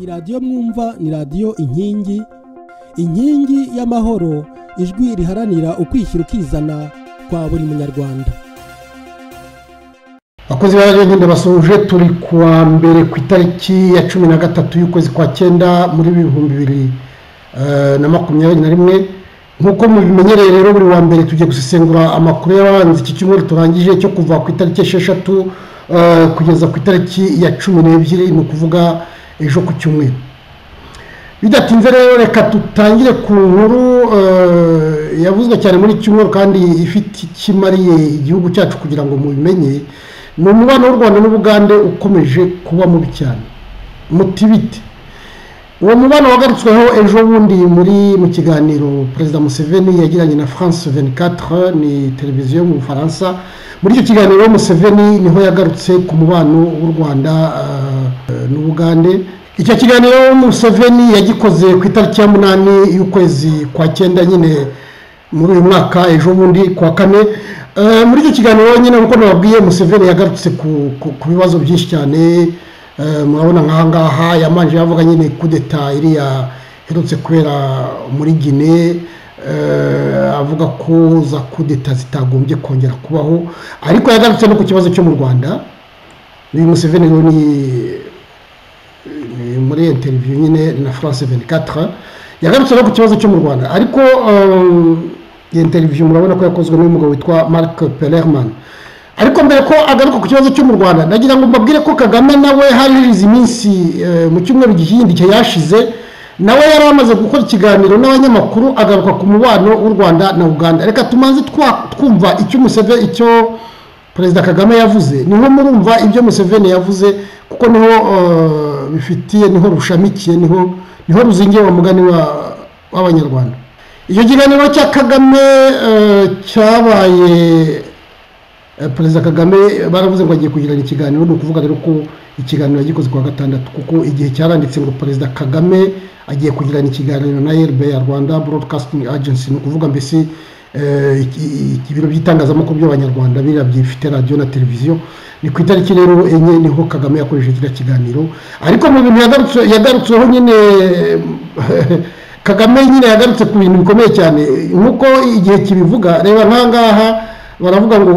radiyo mwumva ni radiyo inkingi inkingi y'amahoro ijwi riharanira ukwishyira ukizana kwa buri munyarwanda abakozi b'abagenda basoje turi ku wa mbere ku itariki ya cumi na gatatu y'ukwezi kwa cyenda muri bihumbi bibiri na makumyabiri na rimwe nk'uko mubimenyereye rero buri wa mbere tugiye gusesengura amakuru y'abanzi iki cyumweru turangije cyo kuva ku itariki esheshatu kugeza ku itariki ya cumi n'ebyiri ni ukuvuga ejo ku cyumweru bidatinze rero reka dutangire ku nkuru yavuzwe cyane muri iki cyumweru kandi ifite ikimariye igihugu cyacu kugira ngo mubimenye ni umubano w'u rwanda n'ubugande ukomeje kuba mubi cyane mutibite uwo mubano wagarutsweho ejo bundi muri mu kiganiro perezida museveni yagiranye na france 24 ni televiziyo yo mu bufaransa muri icyo kiganiro museveni niho yagarutse ku mubano w'u rwanda n'ubugande icyo kiganiro museveni yagikoze ku itariki ya munani y'ukwezi kwa cyenda nyine muri uyu mwaka ejo bundi kuwa kane muri icyo kiganiro nyine nk'uko nababwiye museveni yagarutse ku bibazo byinshi cyane murabona nk'aha ngaha yamanje yavuga nyine kudeta iriya iherutse kubera muri gine avuga ko za kudeta zitagombye kongera kubaho ariko yagarutse no ku kibazo cyo mu rwanda uyu museveni rero ni muri interiviyu nyine na france 24 yagarutse no ku kibazo cyo mu rwanda ariko iyi interiviyu murabona ko yakozwe n'umugabo witwa marc pelerman ariko mbere ko agaruka ku kibazo cyo mu rwanda nagira ngo mbabwire ko kagame nawe harize iminsi mu cyumweru gihindi yashize nawe yari amaze gukora ikiganiro n'abanyamakuru agaruka ku mubano w'u rwanda na uganda reka tumaze twumva icyo umuseveni icyo perezida kagame yavuze niho murumva ibyo museveni yavuze kuko niho bifitiye niho rushamikiye niho niho ruzingiye wa mugani w'abanyarwanda icyo kiganiro cya kagame cyabaye perezida kagame baravuze ngo agiye kugirana ikiganiro ni ukuvuga rero ko ikiganiro yagikoze kuwa gatandatu kuko igihe cyaranditse ngo perezida kagame agiye kugirana ikiganiro na ya rwanda broadcasting agency ni ukuvuga mbese ibiro by'itangazamakuru by'abanyarwanda biriya byifite radiyo na televiziyo ni ku itariki rero enye niho kagame yakoresheje kiriya kiganiro ariko mu bintu yagarutseho nyine kagame nyine yagarutse ku bintu bikomeye cyane nk'uko igihe kibivuga reba nk'ahangaha baravuga ngo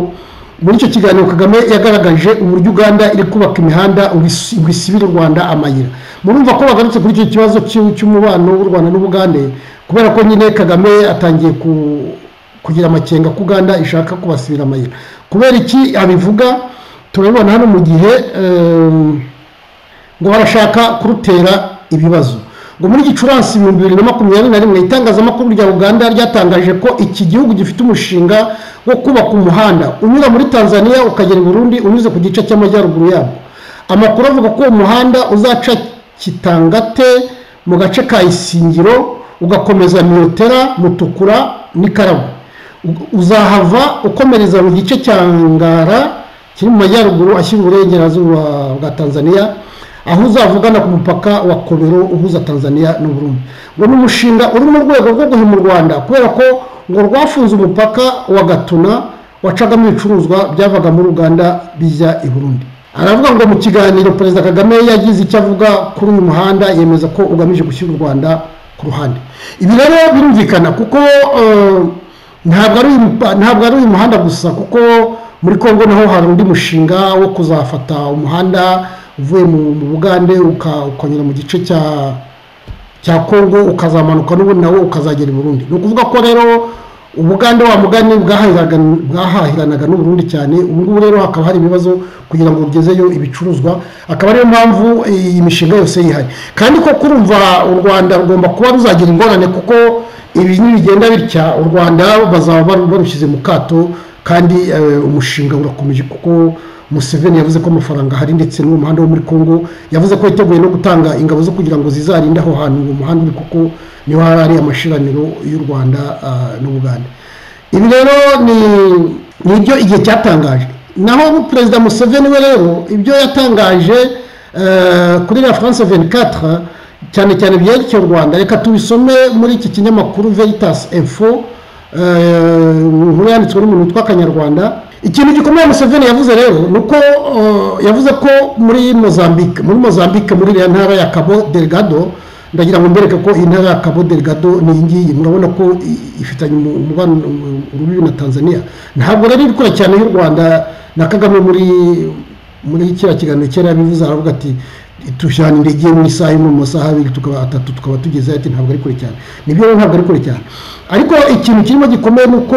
muri icyo kiganiro kagame yagaragaje uburyo uganda iri kubaka imihanda ngo isibire u rwanda amayira murumva ko bagarutse kuri icyo kibazo cy'umubano w'u rwanda n'ubugande kubera ko nyine kagame atangiye kugira amakenga ko uganda ishaka kubasibira amayira kubera iki abivuga turabibona hano mu gihe ngo barashaka kurutera ibibazo ngo muri gicurasi ibihumbi bibiri na makumyabiri na rimwe itangazamakuru rya uganda ryatangaje ko iki gihugu gifite umushinga wo kubaka umuhanda unyura muri tanzania ukagera i burundi unyuze ku gice cy'amajyaruguru yabwo amakuru avuga ko uwo muhanda uzaca kitangate mu gace ka isingiro ugakomeza miyotera mutukura n'ikaragwe uzahava ukomereza mu gice cya ngara kiri mu majyaruguru ashyira uburengerazuba bwa tanzania aho uzavugana ku mupaka wa kobero uhuza tanzania n'uburundi ngo ni umushinga uri mu rwego rwo guhima u rwanda kubera ko ngo rwafunze umupaka wa gatuna wacagamo ibicuruzwa byavaga muri uganda bijya i burundi aravuga ngo mu kiganiro perezida kagame yagize icyo avuga kuri uyu muhanda yemeza ko ugamije gushyira u rwanda ku ruhande ibi rero birumvikana kuko ntabwo ari uyu muhanda gusa kuko muri congo naho hari undi mushinga wo kuzafata umuhanda uvuye mu bugande ukanyura mu gice cya cya kongo ukazamanuka n'ubundi nawe ukazagera i burundi ni ukuvuga ko rero ubugande wa mugani bwahahiranaga n'uburundi cyane ngubu rero hakaba hari ibibazo kugira ngo ugezeyo ibicuruzwa akaba ariyo mpamvu iyi mishinga yose yihari kandi ko kurumva u rwanda rugomba kuba ruzagira ingorane kuko ibi nibigenda bitya u rwanda bazaba barushyize mu kato kandi umushinga urakomeje kuko museveni yavuze ko amafaranga ahari ndetse n'umuhanda wo muri congo yavuze ko yiteguye no gutanga ingabo zo kugira ngo zizarinde aho hantu uwo muhanda uri kuko niho hari ari amashiraniro y'u rwanda n'ubuganda ibi rero ni ibyo igihe cyatangaje naho perezida museveni we rero ibyo yatangaje kuri la france 24 cyane cyane byerekeye u rwanda reka tubisome muri iki kinyamakuru veritas info nkuru yanditswe n'umuntu witwa akanyarwanda ikintu gikomeye museveni yavuze rero ni uko yavuze ko muri mozambique muri mozambique muri iriya ntara ya kabo delegado ndagira ngo mbereke ko iyi ntara ya kabo delegado ni iyi ngiyi murabona ko ifitanye umubano urubibi na tanzania ntabwo rero iri kure cyane y'u rwanda na kagame muri muri kiriya kiganiro kera yabivuze aravuga ati tujyana indege muri isaha imwe mu masaha abiri tukaba atatu tukaba tugezeho ati ntabwo ari kure cyane nibyo rero ntabwo ari kure cyane ariko ikintu kirimo gikomeye ni uko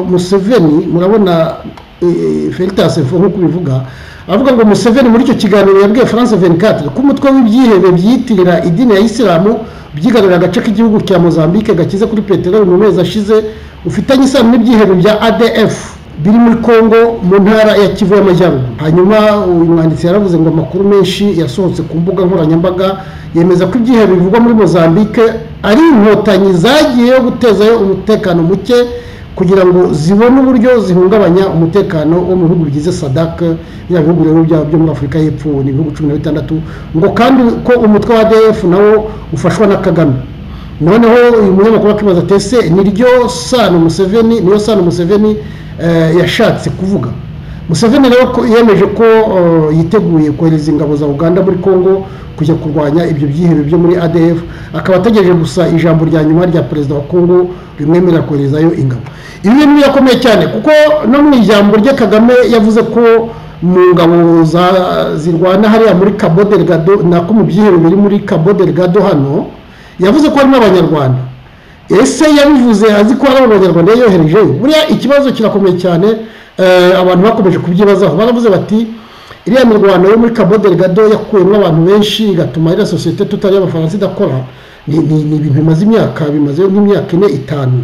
museveni murabona felita sefo nk'uko ubivuga avuga ngo museveni muri icyo kiganiro yabwiye france venikati ko umutwe w'ibyihebe byiyitirira idini ya isilamu byigarurira agace k'igihugu cya mozambique gakize kuri peteroli mu mezi ashize ufitanye isano n'ibyihebe bya adf biri muri congo mu ntara ya kivu y'amajyaruguru hanyuma uyu mwanditsi yaravuze ngo amakuru menshi yasohotse ku mbuga nkoranyambaga yemeza ko ibyihe bivugwa muri mozambique ari inkotanyi zagiyeho gutezayo umutekano muke kugira ngo zibone uburyo zihungabanya umutekano wo mu bihugu bigize sadak bya bihugu rero byo muri afurika y'epfo ni ibihugu cumi na bitandatu ngo kandi ko umutwe wa adf nawo ufashwa na kagame noneho uyu munyamakuru akibaza ati ese niryo sano museveni niyo sano museveni yashatse kuvuga museveni rero yemeje ko yiteguye kohereza ingabo za uganda muri congo kujya kurwanya ibyo byihebe byo muri adf akaba ategereje gusa ijambo rya nyuma rya perezida wa congo rimwemerera koherezayo ingabo ibi bintu birakomeye cyane kuko no mu ijambo rye kagame yavuze ko mu ngabo zirwana hariya muri cabo delgado nako mu byihebe biri muri cabo delgado hano yavuze ko harimo abanyarwanda ese yabivuze azi ko hari abanyarwanda yoherejeyo buriya ikibazo kirakomeye cyane abantu bakomeje kubyibazaho baravuze bati iriya mirwano yo muri cabo delgado yakuyemo abantu benshi igatuma iriya sosiyete tutari abafaransa idakora ni ibintu bimaze imyaka bimaze nk'imyaka ine itanu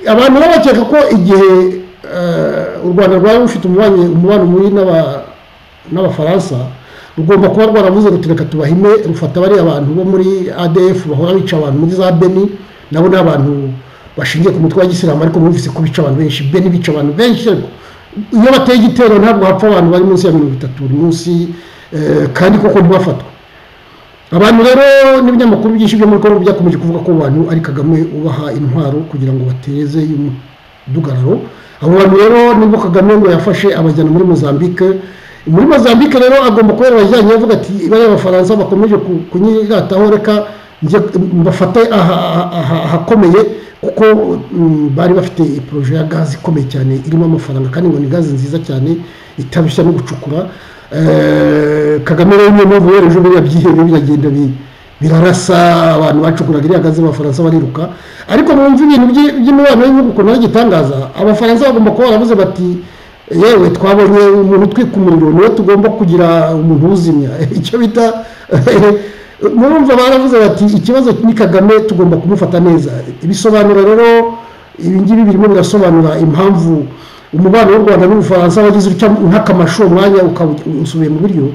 abantu baba bakeka ko igihe u rwanda rwaba rufite umubano mubi n'abafaransa rugomba kuba rwaravuze rutureka tubahime rufata bariya bantu bo muri adf bahora bica abantu muri za beni nabo ni abantu bashingiye ku mutwe wa gisilamu ariko mwumvise ko bica abantu benshi beni bica abantu benshi iyo bateye igitero ntabwo hapfa abantu bari munsi ya mirongo itatu buri munsi kandi koko ntibafatwa abantu rero n'ibinyamakuru byinshi byo muri kongo byakomeje kuvuga ko abantu ari kagame ubaha intwaro kugira ngo bateze umudugararo abo bantu rero nibwo kagame ngo yafashe abajyana muri mozambique muri mozambique rero agomba kubera abajyanye avuga ati bariya abafaransa bakomeje kunyirataho reka bafate ahakomeye kuko bari bafite poroje ya gazi ikomeye cyane irimo amafaranga kandi ngo ni gazi nziza cyane itarushya no gucukura kagame rero niyo mpamvu yereje biriya byihebe biragenda birarasa abantu bacukuraga iriya gazi abafaransa bariruka ariko mwumva ibintu by'imibano y'ibihugu ukuntu aragitangaza abafaransa bagomba kuba baravuze bati yewe twabonye umuntu utwika umuriro niwe tugomba kugira umuntu uzimya icyo bita murumva baravuze bati ikibazo ni kagame tugomba kumufata neza ibisobanuro rero ibingibi birimo birasobanura impamvu umubano w'u rwanda n'ubufaransa wagize utya nk'akamasho umwanya usubiye mu buryo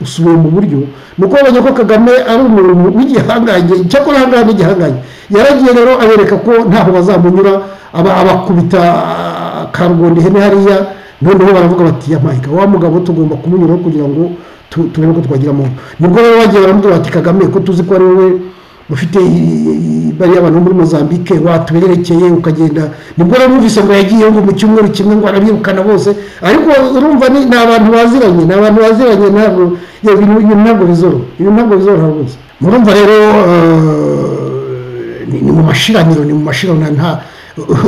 usubiye mu buryo ni uko babonye ko kagame ari umuntu w'igihangange icyakora ahangaha ni igihangange yaragiye rero abereka ko ntaho bazamunyura abakubita karugondi ihene hariya noneho baravuga bati yamayika wa mugabo tugomba kumunyuraho kugira ngo turebe ko twagira mu nibwo rero bagiye baramubwira bati kagame ko tuzi ko ari wowe ufite bariya abantu muri mozambique watubererekeye ukagenda nibwo rero numvise ngo yagiye ngo mu cyumweru kimwe ngo arabirukana bose ariko urumva ni abantu baziranye ni abantu baziranye ntabwo ibintu ntabwo bizoro ibintu ntabwo bizoro rwose murumva rero ni mu mashiraniro ni mu mashiraniro nta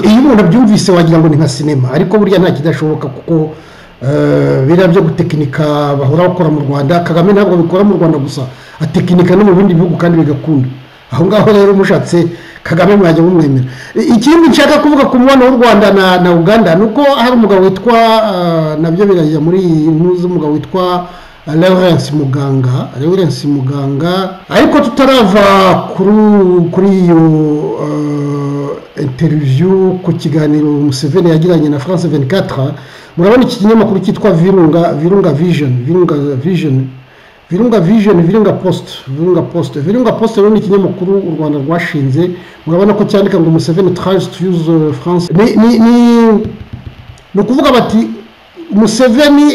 iyo umuntu abyumvise wagira ngo ni nka sinema ariko burya nta kidashoboka kuko biriya byo gutekinika bahora bakora mu rwanda kagame ntabwo bikora mu rwanda gusa atekinika no mu bindi bihugu kandi bigakunda aho ngaho rero mushatse kagame mwajya mumwemera ikindi nshaka kuvuga ku mubano w'u rwanda na uganda ni uko hari umugabo witwa nabyo birajya muri iyi ntuzi umugabo witwa lawrence muganga lawrence muganga ariko tutarava kuri iyo interiviyu ku kiganiro museveni yagiranye na france 24 murabona iki kinyamakuru cyitwa virunga virunga vision virunga vision virunga vision virunga post virunga post virunga post rero ni ikinyamakuru u rwanda rwashinze murabona ko cyandika ngo museveni traje to use france ni ni ni ukuvuga bati museveni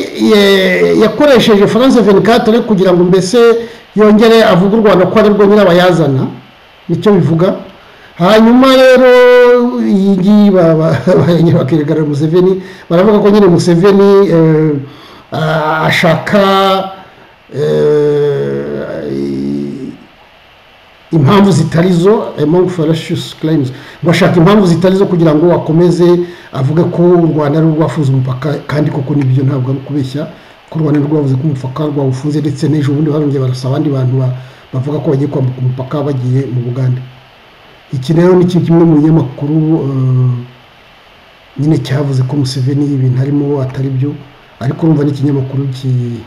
yakoresheje france 24 kugira ngo mbese yongere avuge u rwanda ko ari rwo nyirabayazana nicyo bivuga hanyuma rero iyi ngiyi bakigaragara museveni baravuga ko nyine museveni eh, ah, ashaka eh, impamvu zitari zo among fallacious claims ngo ashaka impamvu zitari zo kugira ngo akomeze avuge ko u rwanda ari rwafunze umupaka kandi koko nibyo ntabwo ari ukubeshya ko u rwanda rwavuze ko umupaka rwawufunze ndetse n'ejo bundi barongeye barasa abandi bantu ba- bavuga ko bagiye kwambuka umupaka bagiye mu buganda iki rero ni kimwe mu binyamakuru eh, nyine cyavuze ko museveni ibintu arimo atari byo ariko urumva n'ikinyamakuru ki-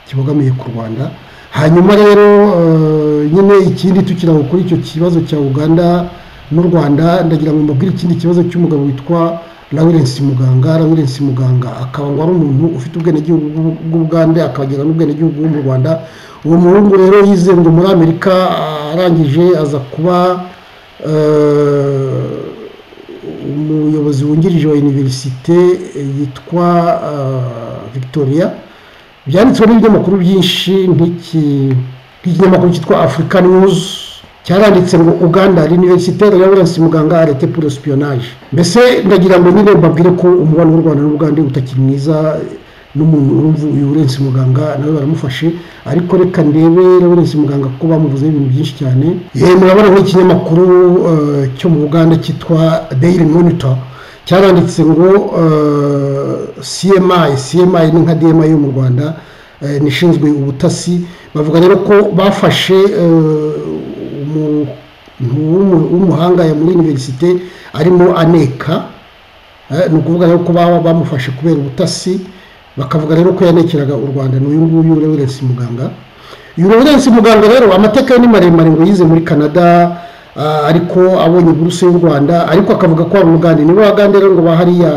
kibogamiye ku rwanda hanyuma rero eh, nyine ikindi tukiraho kuri icyo kibazo cya uganda n'u rwanda ndagira ngo mbabwire ikindi kibazo cy'umugabo witwa lawrence muganga lawrence muganga akaba ngo ari umuntu ufite ubwenegihugu bw'u- bw'ubugande akagira n'ubwenegihugu bwo mu rwanda uwo muhungu rero yize ngo muri amerika arangije aza kuba eh, umuyobozi wungirije wa univerisite eh, yitwa eh, victoria byanditswe n'ibinyamakuru byinshi nk'iki nk'ikinyamakuru cyitwa african news cyaranditse ngo uganda l'université de lawrence muganga arete pour espionage mbese ndagira ngo nyine mbabwire ko umubano w'u rwanda n'ubugande utakiri mwiza n'umuntu urumva uyu Lawrence muganga nawe baramufashe ariko reka ndebe Lawrence muganga kuko bamuvuze ibintu byinshi cyane yewe murabona nk'ikinyamakuru eh, cyo mu buganda cyitwa daily monitor cyaranditse ngo eh, cmi cmi ni nka dma yo mu rwanda eh, nishinzwe ubutasi bavuga rero ko bafashe eh, umuntu w'umu- w'umuhanga ya muri univerisite arimo aneka Eh, ni ukuvuga rero ko baba bamufashe kubera ubutasi bakavuga rero ko yanekeraga u rwanda ni uyu nguyu lawrence muganga uyu lawrence muganga rero amateka ye ni maremare ngo yize muri canada ah, ariko abonye buruse y'u rwanda ariko akavuga ko abugande nibo bagande rero ngo bahariya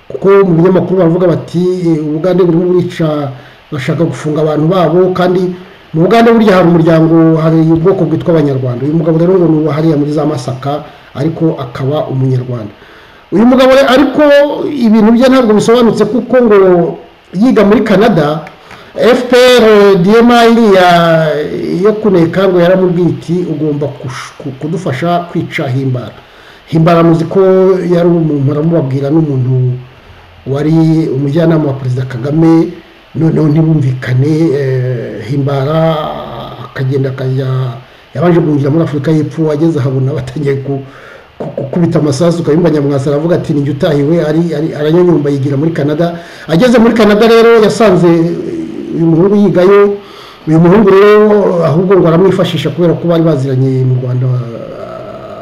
kuko mu binyamakuru bavuga bati eh, ubugande burimo burica bashaka gufunga abantu babo kandi mu bugande burya hari umuryango hari ubwoko bwitwa abanyarwanda uyu mugabo rero ngo ni uwahariya muri za masaka ariko akaba umunyarwanda uyu mugabo re- ariko ibintu bye ntabwo bisobanutse kuko ngo yiga muri canada fpr dma iriya yo kuneka ngo yaramubwiye iti ugomba kush- ku- kudufasha kwica himbara himbara muzi ko yari umuntu aramubabwira n'umuntu wari umujyanama wa perezida kagame noneho ntibumvikane eh, himbara akagenda akajya yabanje guhungira muri afurika y'epfo ageze ahabona batangiye ku- ku- gukubita amasasu ukayumva nyamwasa aravuga ati ninjye utahiwe ari- ari- aranyanyumba yigira muri canada ageze muri canada rero yasanze eh, uyu muhungu yigayo uyu muhungu rero ahubwo ngo aramwifashisha kubera ko bari baziranye mu rwanda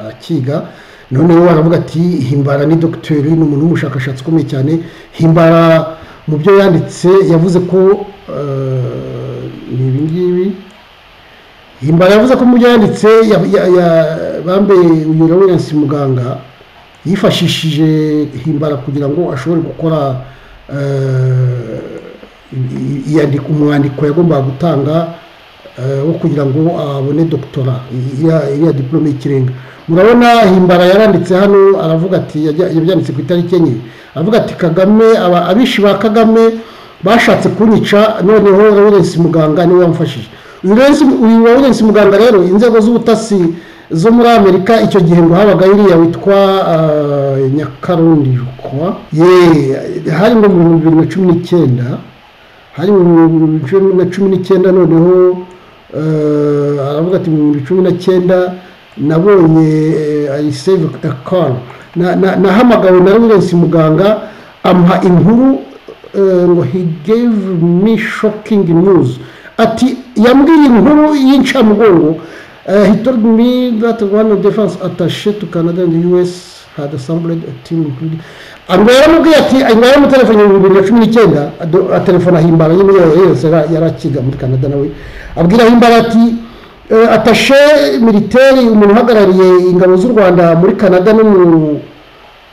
akiga noneho aravuga ati himbara ni dogiteri ni umuntu w'umushakashatsi ukomeye cyane himbara mu byo yanditse yavuze ko eh, ni ibi ngibi himbara yavuze ko mu byo yanditse ya- ya- ya- bambaye uyu lawrence muganga yifashishije himbara kugira ngo ashobore gukora eh, i- iyandika umwandiko yagombaga gutanga eh, wo kugira ngo abone doktora i- iriya iriya diplome y'ikirenga murabona himbara yaranditse hano aravuga ati yajya- yabyanditse ku itariki enye aravuga ati kagame aba- abishi ba kagame bashatse kunyica noneho lawrence muganga niwe wamfashije uyu Lawrence- uyu lawrence muganga rero inzego z'ubutasi zo muri amerika icyo gihe ngo habaga iriya witwa eh, nyakarundi kwa ye hari ngo mu bihumbi bibiri na cumi n'icyenda hari mu bihumbi cumi na cumi n'icyenda noneho eh, aravuga ati mu bihumbi cumi na cyenda nabonye ayiseve akara nahamagawe na lawrence muganga ampa inkuru eh, ngo he gave me shocking news ati yambwiye inkuru y'incamugongo Uh, he told me that one of the defense attaché to Canada and the US had assembled a team including ngo yaramubwiye ati ngo yaramutelefone mu bibiri na cumi n'icyenda ado- atelefona himbara nyine yose yari akiga muri canada nawe abwira himbara ati eh, attaché militeri umuntu uhagarariye ingabo z'u rwanda muri canada no mu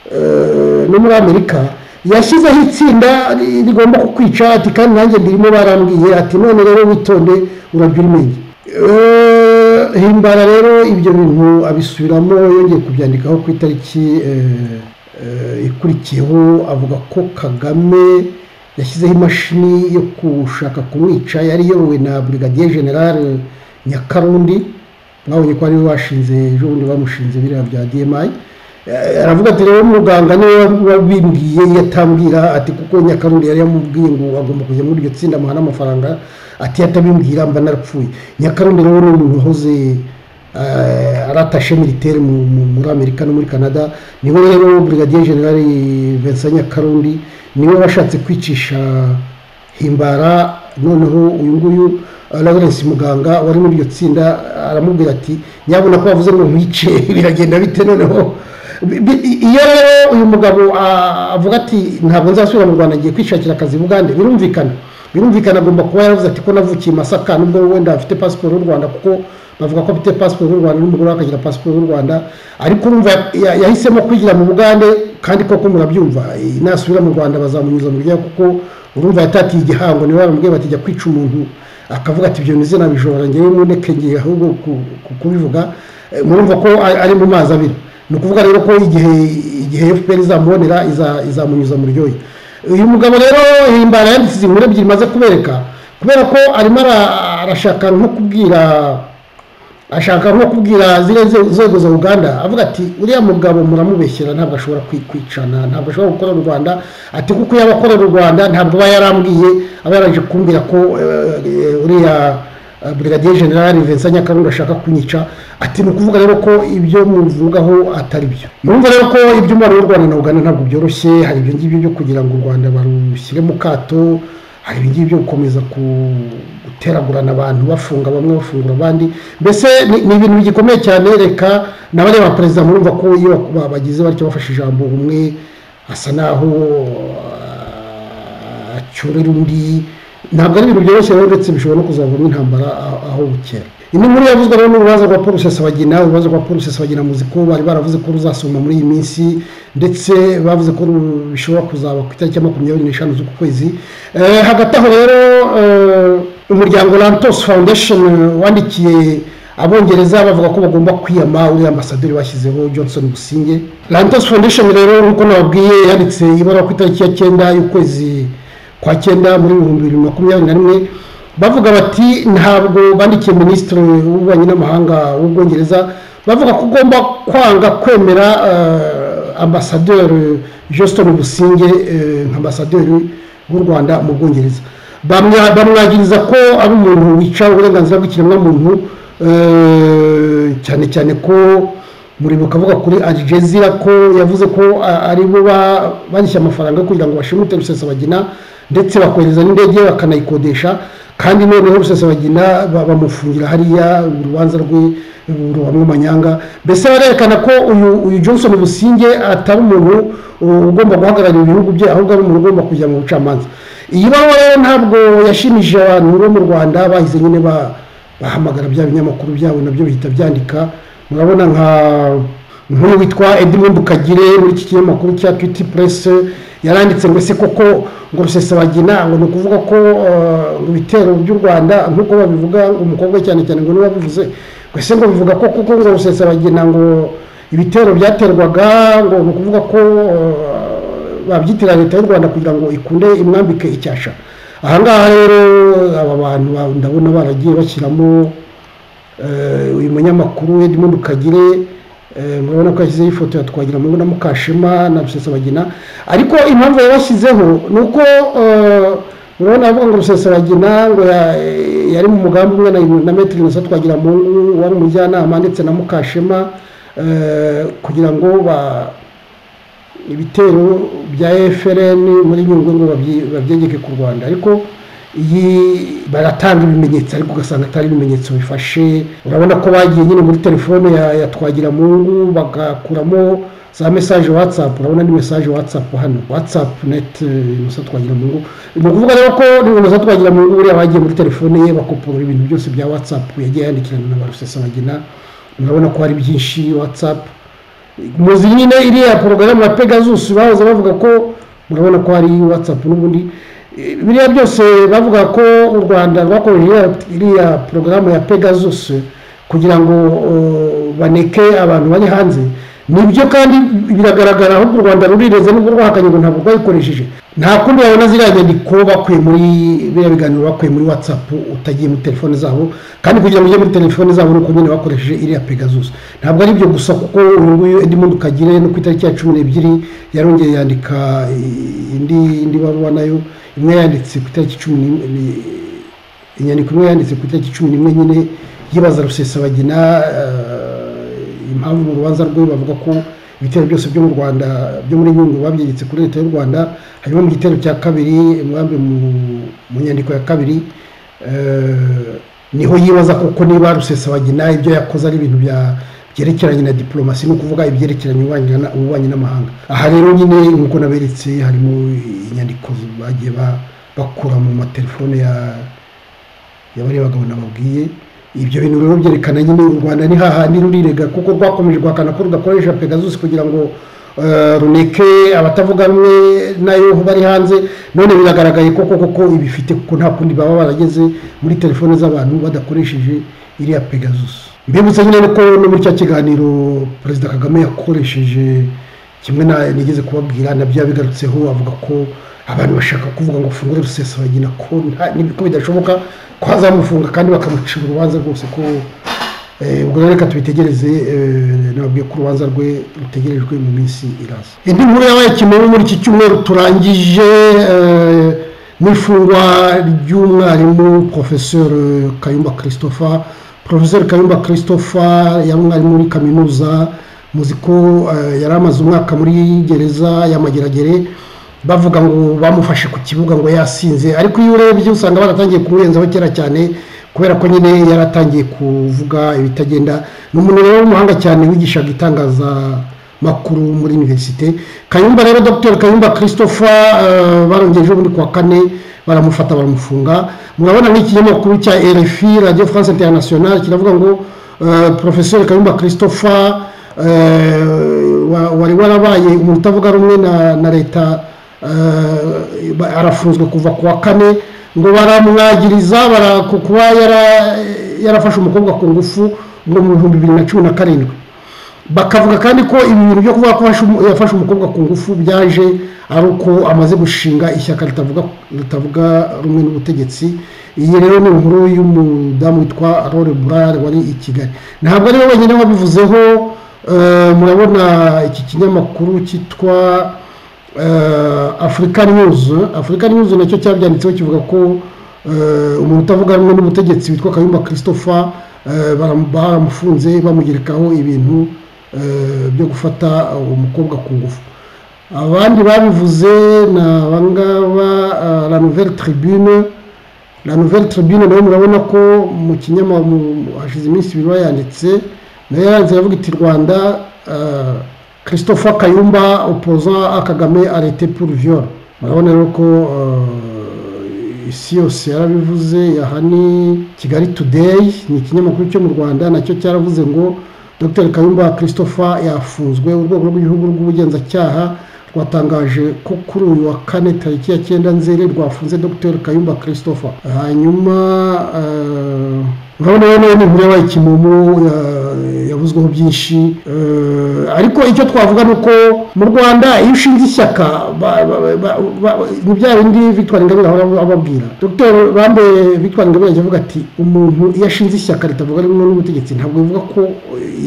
eh, no muri amerika yashyizeho itsinda ri- rigomba kukwica ati kandi nanjye ndirimo barambwiye ati none rero witonde urabya ubwenge Eh, himbara rero ibyo bintu abisubiramo yongeye kubyandikaho ku itariki eh, eh, ikurikiyeho avuga ko kagame yashyizeho imashini yo gushaka kumwica yari iyobowe na brigadier general nyakarundi mwabonye ko ariwe washinze ejo bundi bamushinze biriya bya dmi aravuga ati rero muganga niwe wabimbwiye iyo atambwira ati kuko nyakarundi yari yamubwiye ngo agomba kujya muri iryo tsinda amuha n'amafaranga ati atabimbwira mba narapfuye nyakarundi rero ni umuntu wahoze aratashe militeri muri amerika no muri canada niwe rero brigadier general vincent nyakarundi niwe washatse kwicisha himbara noneho uyu nguyu lawrence muganga wari muri iryo tsinda aramubwira ati nyabona ko bavuze ngo mwice biragenda bite noneho iyo rero uyu mugabo avuga ati ntabwo nzasubira mu rwanda ngiye kwishakira akazi bugande birumvikana birumvikana agomba kuba yaravuze ati ko navukiye masaka nubwo wenda afite pasiporo y'u rwanda kuko bavuga ko afite pasiporo y'u rwanda n'umugore we akagira pasiporo y'u rwanda ariko urumva yahisemo kwigira mu bugande kandi koko murabyumva nasubira mu rwanda bazamunyuza mu ryayo kuko urumva yatatiye igihango niwe baramubwiye bati jya kwica umuntu akavuga ati ibyo nizina bijora ngewe muneke ngiye ahubwo kubivuga murumva ko ari mu mazi abira ni ukuvuga rero ko igihe igihe fpr izamubonera izamunyuza mu ryoya uyu mugabo rero himbara yanditse izi nkuru ebyiri imaze kubereka kubera ko arimo arashaka nko kubwira ashaka nko kubwira ziriya nzego za uganda avuga ati uriya mugabo muramubeshyira ntabwo ashobora kwicana ntabwo ashobora gukora u rwanda ati kuko yaba akorera u rwanda ntabwo aba yarambwiye aba yaraje kumbwira ko uriya brigadier general vincent nyakarundi ashaka kunyica ati ni ukuvuga rero ko ibyo muvugaho atari byo murumva rero ko iby'umubare w'u rwanda na uganda ntabwo byoroshye hari ibyo ngibyo byo kugira ngo u rwanda barushyire mu kato hari ibingibi byo gukomeza guteragurana abantu bafunga bamwe bafungura abandi mbese ni ibintu bigikomeye cyane reka n'abareba perezida murumva ko iyo bagize batyo bafashe ijambo umwe asa naho acyurira undi ntabwo ari ibintu byoroshye rero ndetse bishobora no kuzavamo intambara aho bukera ino nkuru yavuzwe rero n'urubanza rwa paul rusesabagina urubanza rwa paul rusesabagina muzi ko bari baravuze ko ruzasoma muri iyi minsi ndetse bavuze ko bishobora kuzaba ku itariki ya makumyabiri n'eshanu z'uku kwezi hagati aho rero umuryango lantos foundation wandikiye abongereza bavuga ko bagomba kwiyama uriya ambasaderi bashyizeho johnson businge lantos foundation rero nk'uko nababwiye yanditse ibaruwa ku itariki ya cyenda y'ukwezi kwa cyenda muri ibihumbi bibiri makumyabiri na rimwe bavuga bati ntabwo bandikiye minisitiri w'ububanyi n'amahanga w'ubwongereza bavuga ko ugomba kwanga kwemera ambasaderi jositoni businge nka ambasaderi w'u rwanda mu bwongereza bamwagiriza ko ari umuntu wica uburenganzira bw'ikiremwamuntu cyane cyane ko muribuka avuga kuri arijezira ko yavuze ko ari bo barishyura amafaranga kugira ngo bashimute rusesabagina ndetse bakohereza n'indege bakanayikodesha kandi noneho rusesabagina bamufungira hariya urubanza rwe ruhamwe manyanga mbese barerekana ko uyu uyu johnson businge atari umuntu ugomba guhagararira ibihugu bye ahubwo ari umuntu ugomba kujya mu bucamanza iyi baruwa rero ntabwo yashimishije abantu bo mu rwanda bahize nyine bahamagara bya binyamakuru byabo nabyo bihita byandika murabona nka nk'uyu witwa edmund kagire muri iki kinyamakuru cya twiti purese yaranditse ngo ese koko ngo rusesabagina ngo ni ukuvuga ko ibitero by'u rwanda nk'uko babivuga umukobwa cyane cyane ngo niwe wabivuze ngo ese ngo bivuga ko kuko ngo rusesabagina ngo ibitero byaterwaga ngo ni ukuvuga ko babyitira leta y'u rwanda kugira ngo ikunde imwambike icyasha ahangaha rero aba bantu ndabona baragiye bashyiramo uyu munyamakuru edmund kagire murabona ko yashyizeho ifoto ya twagira mungu na mukashema na rusesabagina ariko impamvu yabashyizeho ni uko murabona avuga ngo rusesabagina ngo yari mu mugambi umwe na metero na twagira mungu wari umujyanama ndetse na mukashema kugira ngo ibitero bya efrn muri nyungwe ngo babyegeke ku rwanda ariko iyi baratanga ibimenyetso ariko ugasanga atari ibimenyetso bifashe urabona ko bagiye nyine muri telefone ya twagira mungu bagakuramo za mesaje watsapu urabona ni mesaje watsapu hano watsapu neti inusa twagira mungu ni ukuvuga rero ko inusa twagira mungu buriya bagiye muri telefone ye bakopurura ibintu byose bya watsapu yagiye yandikirana na barusesabagina murabona ko hari byinshi watsapu muzi nyine iriya porogaramu ya pegasus bahoze bavuga ko murabona ko hari watsapu n'ubundi biriya byose bavuga ko u rwanda rwakoresheje iriya porogaramu ya pegasus kugira ngo baneke abantu bari hanze nibyo kandi biragaragara ahubwo u rwanda rurireze nubwo rwahakanye ngo ntabwo rwayikoresheje nta kundi wabona ziriya nyandiko bakuye muri biriya biganiro bakuye muri watsapu utagiye muri telefone zabo kandi kugira ngo ujye muri telefone zabo ni uko nyine bakoresheje iriya pegasus ntabwo ari ibyo gusa kuko uyu nguyu indi muntu ukagire no ku itariki ya cumi n'ebyiri yarongeye yandika indi indi baruwa nayo imwe yanditse ku itariki cumi n'imwe inyandiko imwe yanditse ku itariki cumi n'imwe nyine yibaza rusesabagina eh, impamvu mu rubanza rwe bavuga ko ibitero byose byo mu rwanda byo muri nyungwe babyegetse kuri leta y'u rwanda hanyuma mu gitero cya kabiri mwambi mu- mu nyandiko ya kabiri eh, niho yibaza koko niba rusesabagina ibyo yakoze ari ibintu bya- byerekeranye na diplomasi ni ukuvuga ibyerekeranye ububanyi na- ububanyi n'amahanga aha rero nyine nk'uko naberetse harimo inyandiko bagiye ba- bakura mu matelefone ya yabariye abagabo nababwiye ibyo bintu rero byerekana nyine u rwanda ni hahandi rurirega kuko rwakomeje guhakana ko rudakoresha pegasus kugira ngo eh, runeke abatavuga rumwe nayo bari hanze none biragaragaye koko koko ibifite kuko nta kundi baba barageze muri telefone z'abantu badakoresheje iriya pegasus mbibutse nyine nuko no muri cya kiganiro perezida kagame yakoresheje kimwe na nigeze kubabwira nabyo yabigarutseho avuga ko abantu bashaka kuvuga ngo fungure rusesabagina ko nta- ni- ko bidashoboka ko hazamufunga kandi bakamucira urubanza rwose ko eh, ubwo rero reka tubitegereze eh, nababwiye ko urubanza rwe rutegerejwe mu minsi iraza indi nkuru yabaye kimenyi muri iki cyumweru turangije eh, n'ifungwa ry'umwarimu professeur kayumba christopher professeur kayumba christopher yari umwarimu muri kaminuza muzi ko eh, yari amaze umwaka muri gereza ya mageragere bavuga ngo bamufashe ku kibuga ngo yasinze ariko iyo urebye usanga baratangiye kumurenzaho kera cyane kubera ko nyine yari atangiye kuvuga ibitagenda ni umuntu rero w'umuhanga cyane wigishaga itangazamakuru muri univerisite kayumba rero dr kayumba christopher eh, barongeye bundi kuwa kane baramufata baramufunga murabona nk'ikinyamakuru cya rfi radio france international kiravuga ngo eh, professeur kayumba christopher eh, wa- wari warabaye umuntu utavuga rumwe na, na leta eh, ba- arafunzwe kuva ku wa kane ngo baramwagiriza bara- ku- kuba yara- yarafashe umukobwa ku ngufu ngo mu bihumbi bibiri na cumi na karindwi bakavuga kandi ko ibi bintu byo kuvuga ko yafashe umu- yafashe umukobwa ku ngufu byaje ari uko amaze gushinga ishyaka ritavuga ritavuga rumwe n'ubutegetsi iyi rero ni inkuru y'umudamu witwa rore burare wari i kigali ntabwo ari we wenyine wabivuzeho eh, murabona iki kinyamakuru cyitwa eh, african news african news nacyo cyabyanditseho kivuga ko eh, umuntu utavuga rumwe n'ubutegetsi witwa kayumba christopher eh, baram- baramufunze bamugerekaho ibintu eh, byo gufata umukobwa ku ngufu abandi babivuze ni abangaba eh, la nouvelle tribune la nouvelle tribune nayo murabona ko mu kinyamakuru hashize iminsi ibiri bayanditse nayo yanditse yavuga iti rwanda eh, christopher kayumba opposant a kagame arrêté pour viol murabona rero ko eh, isi yose yarabivuze aha ni kigali today ni ikinyamakuru cyo mu rwanda nacyo cyaravuze ngo dr kayumba christopher yafunzwe urwego rw'igihugu rw'ubugenzacyaha rwatangaje ko kuri uyu wa kane tariki ya cyenda nzeri rwafunze dr kayumba christopher hanyuma eh, urabona rero nayo ni inkuru yabaye kimomo eh, yavuzweho byinshi eh, ariko icyo twavuga ni uko mu rwanda iyo ushinze ishyaka ba- ba- ba- ba- ni bya bindi victoire ingabire ahora ababwira dr bambe victoire ingabire yagiye avuga ati umuntu iyo ashinze ishyaka ritavuga rumwe n'ubutegetsi ntabwo bivuga ko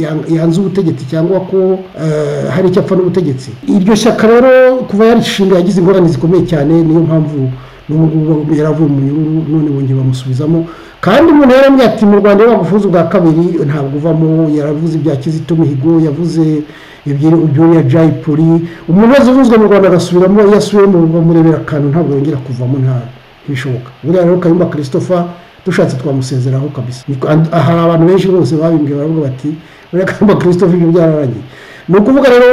yan- yanze ubutegetsi cyangwa ko eh, hari icyo apfa n'ubutegetsi iryo shyaka rero kuva yarishinga yagize ingorane zikomeye cyane niyo mpamvu n'ubu ngubu yaravuye mu nyungu none bongeye bamusubizamo kandi umuntu yaramubwiye ati mu rwanda iyo bagufunze ubwa kabiri ntabwo uvamo yaravuze ibya kizito mihigo yavuze ibyuriya jayi puri umuntu wese uvuzwe mu rwanda agasubiramo iyo asubiyemo bamurebera akantu ntabwo yongera kuvamo nta ntibishoboka buriya rero kayumba christopher dushatse twamusezeraho kabisa Niko- and- aha abantu benshi bose babimbwiye baravuga bati buriya kayumba christopher ibyo byararangiye ni ukuvuga rero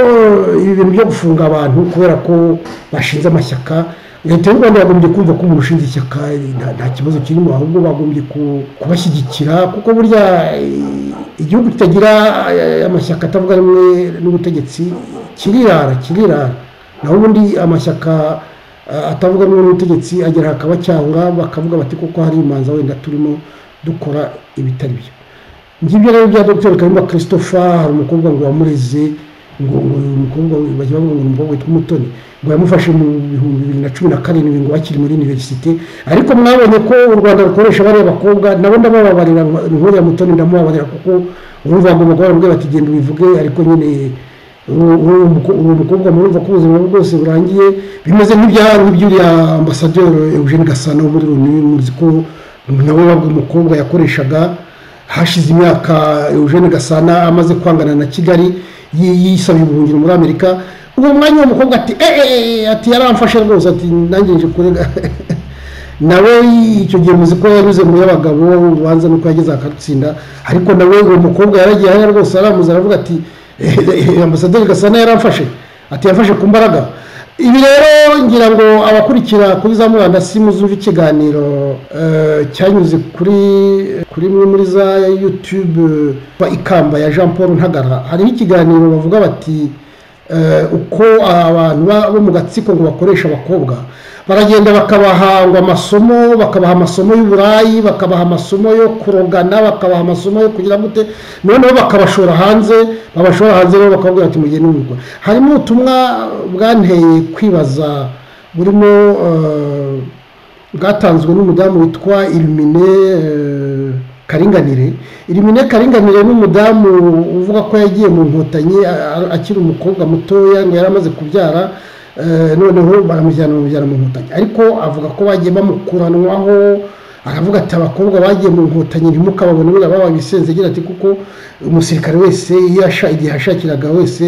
ibi bintu byo gufunga abantu kubera ko bashinze amashyaka leta y'u rwanda yagombye kumva ko umuntu ushinze ishyaka nta- nta kibazo kirimo ahubwo bagombye ku- kubashyigikira kuko burya eh, igihugu kitagira eh, amashyaka atavuga rumwe n'ubutegetsi kirirara kirirara naho ubundi amashyaka eh, atavuga rumwe n'ubutegetsi agera hakabacyanga bakavuga bati kuko hari imanza wenda turimo dukora ibitari byo ngibyo rero bya dr kayumba christopher hari umukobwa ngo wamureze ngo ngo uyu mukobwa bajya bavuga ngo ni umukobwa witwa umutoni ngo yamufashe mu bihumbi bibiri na cumi na karindwi ngo bakiri muri iniverisite ariko mwabonye ko u rwanda rukoresha bariya bakobwa nabo ndabababarira nk'uriya mutoni ndamubabarira kuko urumva ngo umugore aramubwira bati genda ubivuge ariko nyine uwo mukobwa murumva ko ubuzima bwe bwose burangiye bimeze nk'iby'uriya ambasaderi eugene gasana wo muri loni muzi ko nawe umukobwa yakoreshaga hashize imyaka eugene gasana amaze kwangana na kigali yisaba ubuhungiro muri amerika uwo mwanya w'umukobwa ati eee ati yaramfashe rwose ati nanjye nje kurega nawe icyo gihe muzi ko yanyuze mu y'abagabo ubanza nuko yageze akatsinda ariko nawe uwo mukobwa yaragiye hariya rwose aramuza aravuga ati ambasaderi gasana yaramfashe ati yafashe ku mbaraga ibi rero ngira ngo abakurikira kuri za murandasi muzumva ikiganiro cyanyuze kuri kuri imwe muri za yutube ikamba ya jean paul ntagara hariho ikiganiro bavuga bati uko abantu bo mu gatsiko ngo bakoresha abakobwa baragenda bakabahangwa amasomo bakabaha amasomo y'uburayi bakabaha amasomo yo kurogana bakabaha amasomo yo kugira gute noneho bakabashora hanze babashora hanze rero bakababwira ati mugende n'umugwa harimo ubutumwa bwanteye kwibaza burimo bwatanzwe n'umudamu witwa irumine karinganire irumine karinganire n'umudamu uvuga ko yagiye mu nkotanyi akiri umukobwa mutoya ngo yari amaze kubyara noneho baramujyana bamujyana mu nkotanyi ariko avuga ko bagiye bamukuranwaho aravuga ati abakobwa bagiye mu nkotanyi ntimukababone buriya babaye ibisenze agira ati kuko umusirikare wese igihe yashakiraga wese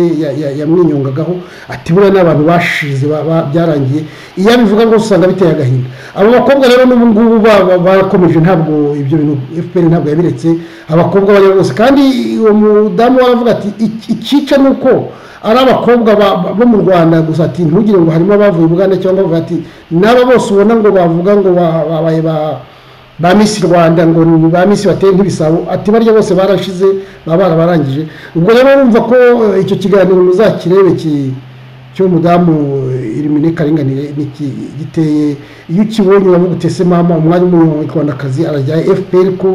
yamwinyongagaho ati buriya ni abantu bashize byarangiye iyo abivuga rwose usanga biteye agahinda abo bakobwa rero n'ubu ngubu barakomeje ntabwo ibyo bintu fpr ntabwo yabiretse abakobwa bariya bose kandi uwo mudamu waravuga ati ikica ni uko ari abakobwa bo mu rwanda gusa ati ntugire ngo harimo abavuye uganda cyangwa bavuga ati n'aba bose ubona ngo bavuga ngo babaye ba misi rwanda ngo ni ba misi bateye nk'ibisabo ati barya bose barashize baba barabarangije ubwo rero urumva ko icyo kiganiro muzakirebe cy'umudamu irimine karinganire giteye iyo ukibonye uravuga utese mama umwanya w'umunyarwandakazi arajya fpr ko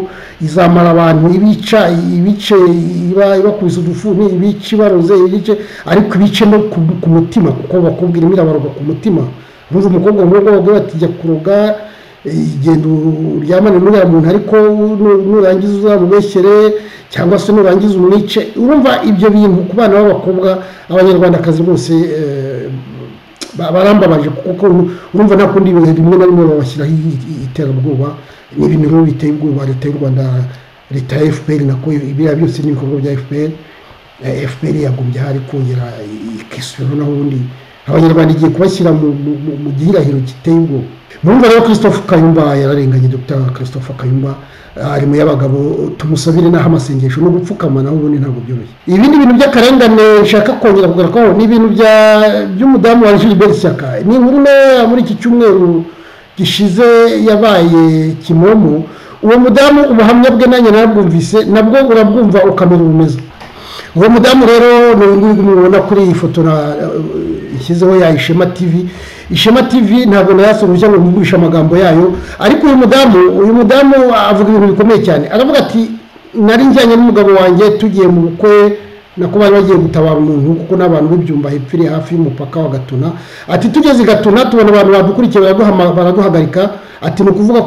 izamara abantu ibica ibice ibakubise udufuni ibice ibaroze ibice ariko ibice no ku mutima kuko bakubwira imwe irabaroga ku mutima urumva umukobwa nk'ubwo bagura ati jya kuroga igenda uryamane n'uriya muntu ariko nurangiza uzamubeshyere cyangwa se nurangiza umwice urumva ibyo bintu ku bana b'abakobwa abanyarwandakazi bose barambabaje kuko urumva nta kundi ibintu rimwe na rimwe babashyiraho iterabwoba ni ibintu rero biteye ubwoba leta y'u rwanda leta ya fpr nako ibiriya byose ni ibikorwa bya fpr fpr yagombye hari kongera ikisubiraho naho ubundi abanyarwanda igiye kubashyira mu gihirahiro giteye ubwoba murumva rero christophe kayumba yararenganye dr christophe kayumba ari mu y'abagabo tumusabire n'aho amasengesho no gupfukama naho ubundi ntabwo byoroshye ibindi bintu by'akarengane nshaka kongera kugarukaho ni ibintu by'umudamu wa gilbert shyaka ni inkuru ntoya muri iki cyumweru gishize yabaye kimomo uwo mudamu ubuhamya bwe nanjye narabwumvise nabwo urabwumva ukamera ubumeze uwo mudamu rero ni uyu mubona kuri iyi foto ishyizeho ya ishema tivi ishema tv ntabwo nayasorushya ngo mvugurishe amagambo yayo ariko uyu mudamu uyu mudamu avuga ibintu bikomeye cyane aravuga ati nari njyanye n'umugabo wanjye tugiye mu bukwe nako bari bagiye gutabara umuntu kuko n'abantu b'ibyumba hepfiri hafi y'umupaka wa gatuna ati tugeze i gatuna tubona abantu badukurikiye baraduhagarika ati ni ukuvuga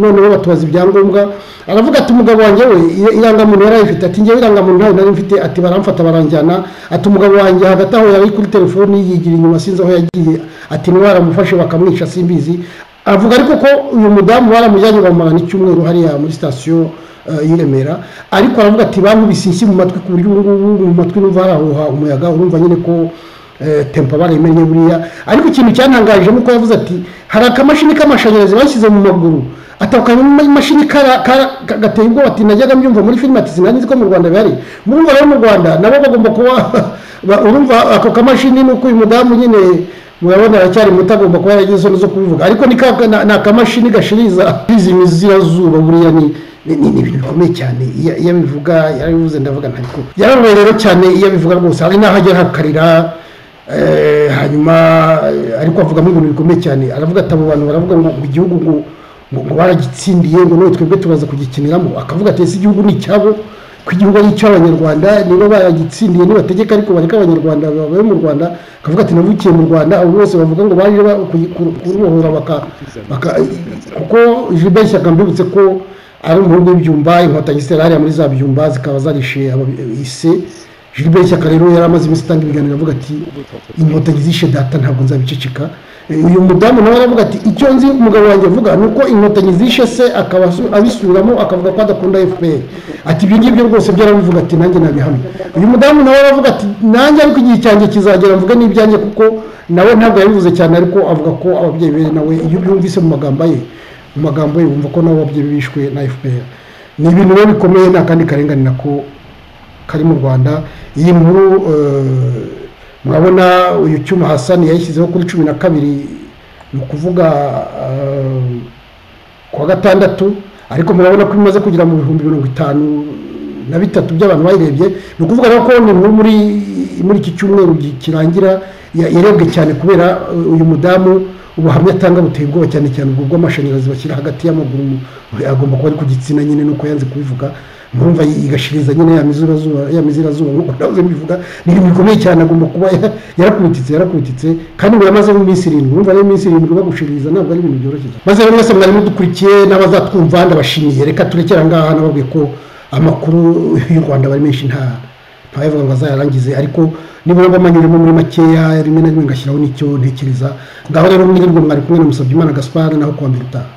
noneho batubaza ibyangombwa aravuga ati umugabo wanjye we irangamuntu yarayifite ati ngewe irangamuntu ntayo nari mfite ati baramfata baranjyana ati umugabo wanjye hagati aho yari kuri telefoni yigira inyuma sinzi aho yagiye ati niba baramufashe bakamwica simbizi avuga ariko ko uyu mudamu baramujyanye bamumarana icyumweru hariya muri sitasiyo y'i Remera ariko aravuga ati bankubise inshyi mu matwi ku buryo ubu ngubu mu matwi n'uva harahuha umuyaga urumva nyine ko tempa baremennye buriya ariko ikintu cyantangaje nuko yavuze ati hari akamashini k'amashanyarazi bashyize mu maguru atakanye imashini gateye ubwoba ati najyaga mbyumva muri filime ati sinari nzi ko mu rwanda bihari murumva rero mu rwanda nabo bagomba kuba urumva ako kamashini nuko uyu mudamu nyine murabona aracyari muto agomba kuba yaragize isoni zo kubivuga ariko ni akamashini gashiriza imizirazuba buriya ni ni ibintu bikomeye cyane iyo abivuga yarabivuze ndavuga ntabwo yarabaye rero cyane iyo abivuga rwose hari n'aho ajya hakarira hanyuma ariko avugamo ibintu bikomeye cyane aravuga ati abo bantu baravuga ngo igihugu ngo baragitsindiye ngo noneho twebwe turaza kugikiniramo akavuga ati ese igihugu ni icyabo ko igihugu ari icy'abanyarwanda niba baragitsindiye nibategeka ariko bareka abanyarwanda babaye mu rwanda bakavuga ati navukiye mu rwanda abo bose bavuga ngo baje kurubohora baka baka kuko Gilbert Shyaka mbibutse ko ari umuhungu w'ibyumba inkotanyi zitera hariya muri za byumba zikaba zarishe ise Gilbert Shyaka rero yari amaze iminsi atanga ibiganiro avuga ati inkotanyi zishe data ntabwo nzabiceceka uyu mudamu nawe aravuga ati icyo nzi umugabo wanjye avuga ni uko inkotanyi zishe se akaba abisubiramo akavuga ko adakunda fpr ati ibyo ngibyo rwose byarabivuga ati nanjye nabihamye uyu mudamu nawe aravuga ati nanjye ariko igihe cyanjye kizagera mvuge n'ibyanjye kuko nawe ntabwo yabivuze cyane ariko avuga ko ababyeyi be nawe iyo byumvise mu magambo ye mu magambo ye bumva ko nabo ababyeyi bishwe na fpr ni ibintu biba bikomeye nta kandi karenganira ko kari mu rwanda iyi nkuru murabona uyu cyuma hasani yayishyizeho kuri cumi na kabiri ni ukuvuga ku wa gatandatu ariko murabona ko imaze kugera mu bihumbi mirongo itanu na bitatu by'abantu bayirebye ni ukuvuga rero ko ni inkuru muri iki cyumweru kirangira yarebwe cyane kubera uyu mudamu ubuhamya atanga buteye ubwoba cyane cyane ubwo bw'amashanyarazi bashyira hagati y'amaguru agomba kuba ari ku gitsina nyine nuko yanze kubivuga mpamvu igashiriza nyine ya mizirazuba nk'uko nawe mbivuga ni ibintu bikomeye cyane agomba kuba yarakubititse yarakubititse kandi ubu yamazemo iminsi irindwi urumva rero iminsi irindwi bagushiririza ntabwo ari ibintu byoroshye maze rero mwese mwari mudukurikiye n'abazatwumva ndabashimiye reka turekera aha ngaha nababwiye ko amakuru y'u rwanda bari menshi nta ntabavuga ngo azayarangize ariko nibura mbamanyuremo muri makeya rimwe na rimwe ngashyiraho n'icyo ntekereza ngaho rero mwirirwa mwari kumwe na musabye imana gaspard naho kuwa mbere utaha